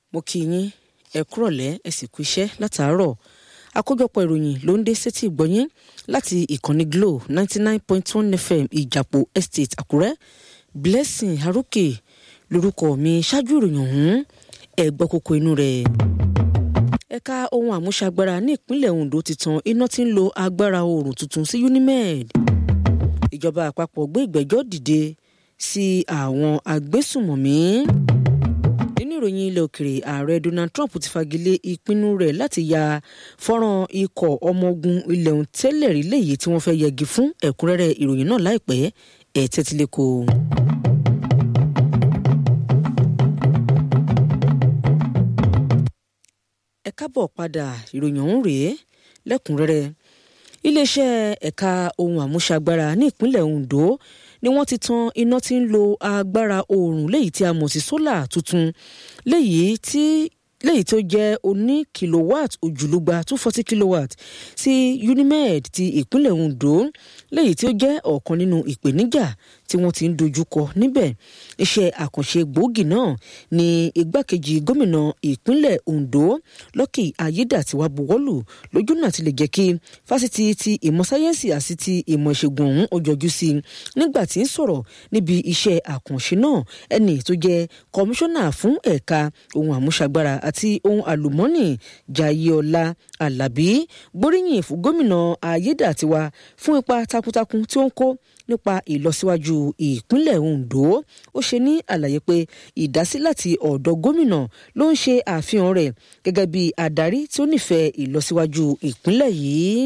mo kí yín ẹ kúrọ̀lẹ́ ẹ sì kú iṣẹ́ látàárọ̀ àkójọpọ̀ ìròyìn ló ń dé sétí ìgbọ́yín láti ìkànnì Glo ninety nine point one FM ìjàpò estate Àkúrẹ́ Blessing Arókè lórúkọ mi ṣáájú ìròyìn ọ̀hún ẹ gbọ́ kókó inú rẹ̀. ẹ̀ka ohun àmúṣagbára ní ìpínlẹ̀ Ondo ti tan iná tí ń lo agbára oòrùn tuntun sí Unimed. ìjọba àpapọ̀ gbé ìgbẹ́jọ́ dìde sí àwọn agbésùmọ̀mí nínú ìròyìn ilẹ̀ òkèrè ààrẹ Donald Trump ti fagilé ìpinnu rẹ̀ láti ya fọ́nrán ikọ̀ ọmọ ogun ilẹ̀ òun tẹ́lẹ̀ rí léyìí tí wọ́n fẹ́ yẹgi fún ẹ̀kúnrẹ́rẹ́ ìròyìn náà láìpẹ́ ẹ̀ tẹ́tílẹ́kọ̀. ẹ kábọ̀ padà ìròyìn ọ̀hún rèé lẹ́kùnrẹ́rẹ́ iléeṣẹ́ ẹ̀ka ohun àmúṣagbára ní ìpínlẹ̀ Ondo ni wọ́n ti tan iná tí ń lo agbára oòrùn léyìí tí a mọ̀ sí sólà tuntun léyìí tí léyìí tó jẹ́ oní kilowatt òjìlúgba two forty kilowatt sí Unimed ti ìpínlẹ̀ Ondo léyìí tí ó jẹ́ ọ̀kan nínú ìpèníjà tí wọ́n ti ń dojúkọ níbẹ̀ iṣẹ́ àkànṣe gbòógì náà ni igbákejì gómìnà ìpínlẹ̀ Ondo Lucky Ayédàtiwá buwọ́lù lójú náà ti lè jẹ́ kí fásitì ti ìmọ̀ sáyẹ́ǹsì àti ti ìmọ̀ ìṣègùn ọ̀hún ó jọjú sí i nígbà tí ń sọ̀rọ̀ níbi iṣẹ́ àkànṣe náà ẹni tó jẹ́ kọmíṣánná fún ẹ̀ka ohun àmúṣagbára àti ohun àlùmọ́nì Jayéọlá Alábí gbóríyìn fún gómìnà Ayédàtiwá fún ipa takuntakun tí ó ń kó nípa ìlọsíwájú ìpínlẹ̀ Ondo ó ṣe ní àlàyé pé ìdásí láti ọ̀dọ̀ gómìnà ló ń ṣe àfihàn rẹ̀ gẹ́gẹ́ bí adarí tí ó nífẹ̀ẹ́ ìlọsíwájú ìpínlẹ̀ yìí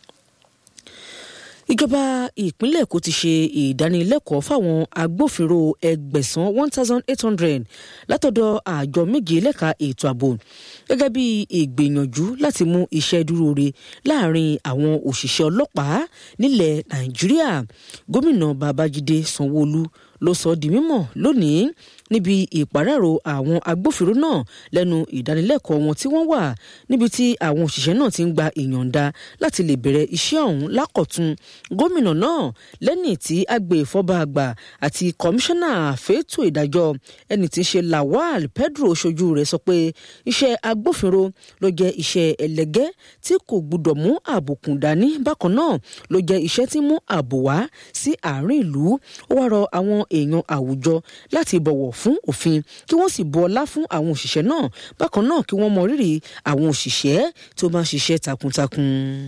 ìjọba ìpínlẹ̀ Èkó ti ṣe ìdánilẹ́kọ̀ọ́ fáwọn agbófinró ẹgbẹ̀sán one thousand eight hundred látọ̀dọ̀ àjọ méje lẹ́ka ètò ààbò gẹ́gẹ́ bí ìgbìyànjú láti mú iṣẹ́ dúró re láàrin àwọn òṣìṣẹ́ ọlọ́pàá nílẹ̀ Nàìjíríà gómìnà Babájídé Sanwó-Olú ló sọ di mímọ̀ lónìí níbi ìpàràrọ̀ àwọn agbófinró náà lẹ́nu ìdánilẹ́kọ̀ọ́ wọn tí wọ́n wà níbi tí àwọn òṣìṣẹ́ náà ti ń gba ìyọ̀ǹda láti lè bẹ̀rẹ̀ iṣẹ́ ọ̀hún lákọ̀tun gómìnà náà lẹ́ni tí agbèfọ́ba àgbà àti kọmíṣánná fẹ́tò ìdájọ́ ẹni tí ń ṣe Lawal Pedro ṣojú rẹ̀ sọ pé iṣẹ́ agbófinró ló jẹ́ iṣẹ́ ẹlẹ́gẹ́ tí kò gbúdọ̀ mú àbùkù dání bákan náà ló jẹ́ iṣẹ́ tí mú ààbò wá sí àárín ìlú ó wá rọ àwọn èèyàn àwùjọ láti bọ̀wọ̀ fún òfin kí wọ́n sì bu ọlá fún àwọn òṣìṣẹ́ náà bákan náà kí wọ́n mọ rírì àwọn òṣìṣẹ́ tó máa ń ṣiṣẹ́ takuntakun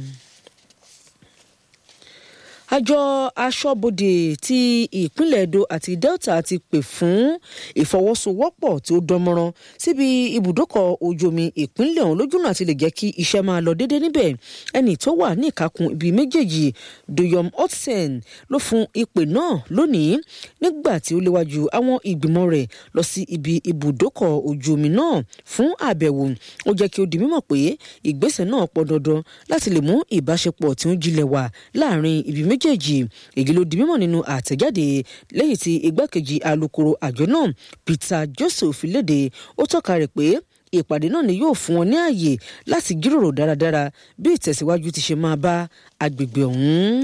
àjọ aṣọ́bodè ti ìpínlẹ̀ Edo àti Delta ti pè fún ìfọwọ́sowọ́pọ̀ tí ó dánmọ́rán síbi ibùdókọ̀ ojú omi ìpínlẹ̀ ọ̀hún lójúnà àti lè jẹ́ kí iṣẹ́ máa lọ déédéé níbẹ̀ ẹni tó wà ní ìkákun ibi méjèèjì Doyom Hudson ló fún ìpè náà lónìí nígbà tí ó léwájú àwọn ìgbìmọ̀ rẹ̀ lọ sí ibi ibùdókọ̀ ojú omi náà fún àbẹ̀wò ó jẹ́ kí ó di mímọ̀ pé ìgbésẹ̀ náà pọn dandan láti lè mú ìbáṣepọ̀ tí ó jinlẹ̀ wà láàrin ibi méjì méjèèjì èyí ló di mímọ̀ nínú àtẹ̀jáde lẹ́yìn tí igbákejì alukoro àjọ náà Peter Joseph léde ó tọ́ka rẹ̀ pé ìpàdé náà ni yóò fún wọn ní ààyè láti jíròrò dáradára bí ìtẹ̀síwájú ti ṣe máa bá agbègbè ọ̀hún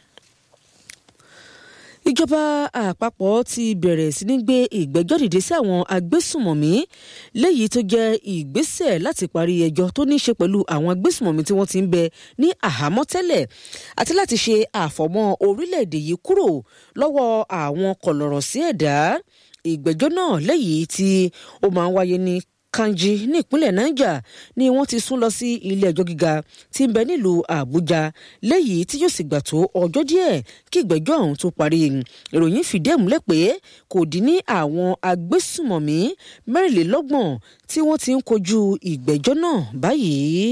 ìjọba àpapọ̀ ti bẹ̀rẹ̀ sí ní gbé ìgbẹ́jọ́ dìde sí àwọn agbésùmọ̀mí léyìí tó jẹ́ ìgbésẹ̀ láti parí ẹjọ́ tó ní í ṣe pẹ̀lú àwọn agbésùmọ̀mí tí wọ́n ti ń bẹ ní àhámọ́ tẹ́lẹ̀ àti láti ṣe àfọ̀mọ́ orílẹ̀-èdè yìí kúrò lọ́wọ́ àwọn kọ̀lọ̀rọ̀ sí ẹ̀dá ìgbẹ́jọ́ náà léyìí tí ó máa ń wáyé ní Kanji ní ìpínlẹ̀ Niger ni wọ́n ti sún lọ sí ilé ẹjọ́ gíga tí ń bẹ nílùú Àbújá léyìí tí yóò sì gbà tó ọjọ́ díẹ̀ kí ìgbẹ́jọ́ ọ̀hún tó parí ìròyìn fìdí ẹ̀ múlẹ̀ pé kò dín ní àwọn agbésùmọ̀mí mẹ́rìnlélọ́gbọ̀n tí wọ́n ti ń kojú ìgbẹ́jọ́ náà báyìí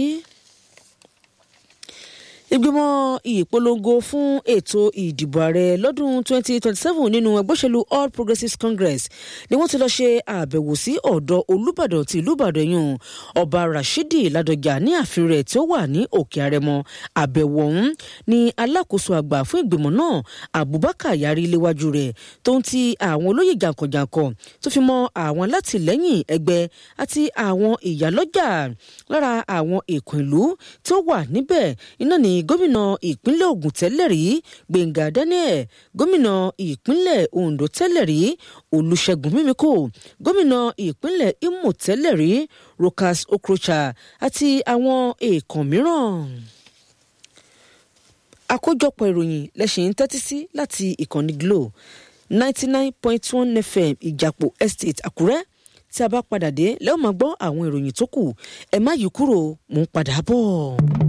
ìgbìmọ̀ ìpolongo fún ètò ìdìbò ààrẹ lọ́dún 2027 nínú ẹgbẹ́ òṣèlú All Progressives Congress ni wọ́n ti lọ ṣe àbẹ̀wò sí ọ̀dọ̀ Olúbàdàn ti ìlú Ìbàdàn yùn ọba Rashidi Ládọjà ní ààfin rẹ̀ tí ó wà ní Òkè Àrẹ̀mọ àbẹ̀wò ọ̀hún ni alákòóso àgbà fún ìgbìmọ̀ náà Abubakar Yari léwájú rẹ̀ tó ń ti àwọn olóyè jàǹkànjàǹkàn tó fi mọ́ àwọn alátìlẹ́yìn ẹgbẹ́ àti àwọn ìyálọ́jà lára àwọn èèkàn ìlú tó wà níbẹ̀ iná ní gómìnà ìpínlẹ̀ Ògùn tẹ́lẹ̀ rí Gbẹ̀ngà Daniel gómìnà ìpínlẹ̀ Ondo tẹ́lẹ̀ rí Olúṣẹ́gun Mímíkò gómìnà ìpínlẹ̀ Imo tẹ́lẹ̀ rí Rochas Okrocha àti àwọn èèkàn mìíràn àkójọpọ̀ ìròyìn lẹ́sìn ń tẹ́tí sí láti ìkànnì Glo ninety nine point one FM Ìjàpọ̀ Estate Àkúrẹ́ tí a bá padà dé lẹ́wọ̀n máa gbọ́ àwọn ìròyìn tó kù ẹ má yí kúrò mò ń padà bọ̀.